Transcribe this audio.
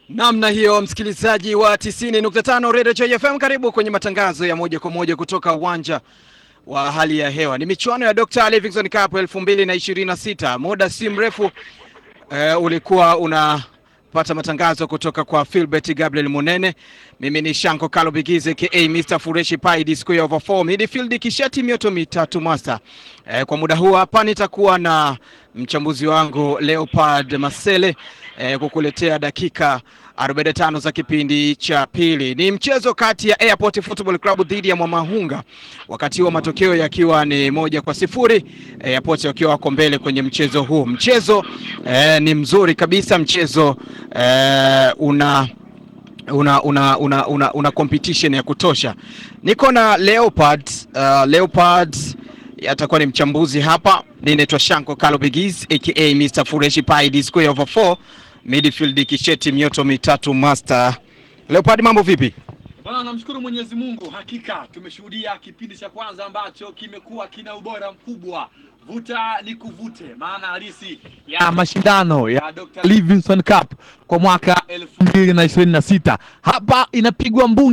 Namna hiyo msikilizaji wa 90.5 Radio Joy FM, karibu kwenye matangazo ya moja kwa moja kutoka uwanja wa hali ya hewa. Ni michuano ya Dr. Livingstone Cup 2026. Muda si mrefu uh, ulikuwa unapata matangazo kutoka kwa Philbert Gabriel Munene. Mimi ni Shanko Kalo Bigize ka Mr. Fureshi Pai disco ya over 4 midfield kishati mioto mitatu master. Uh, kwa muda huu hapa nitakuwa na mchambuzi wangu Leopard Masele eh, kukuletea dakika 45 za kipindi cha pili. Ni mchezo kati ya Airport Football Club dhidi ya Mwamahunga, wakati huo matokeo yakiwa ni moja kwa sifuri, Airport wakiwa wako mbele kwenye mchezo huu. Mchezo eh, ni mzuri kabisa, mchezo eh, una una una una, una, una competition ya kutosha. Niko na Leopard uh, Leopard atakuwa ni mchambuzi hapa. Mimi naitwa Shanko Kalo Bigiz aka Mr Fureshi Pai disco over 4 midfield kisheti mioto mitatu master. Leopard, mambo vipi? Bwana, namshukuru Mwenyezi Mungu, hakika tumeshuhudia kipindi cha kwanza ambacho kimekuwa kina ubora mkubwa. Vuta ni kuvute, maana halisi ya mashindano ya Dr. Livingstone Cup kwa mwaka elfu mbili na ishirini na sita hapa inapigwa mbungi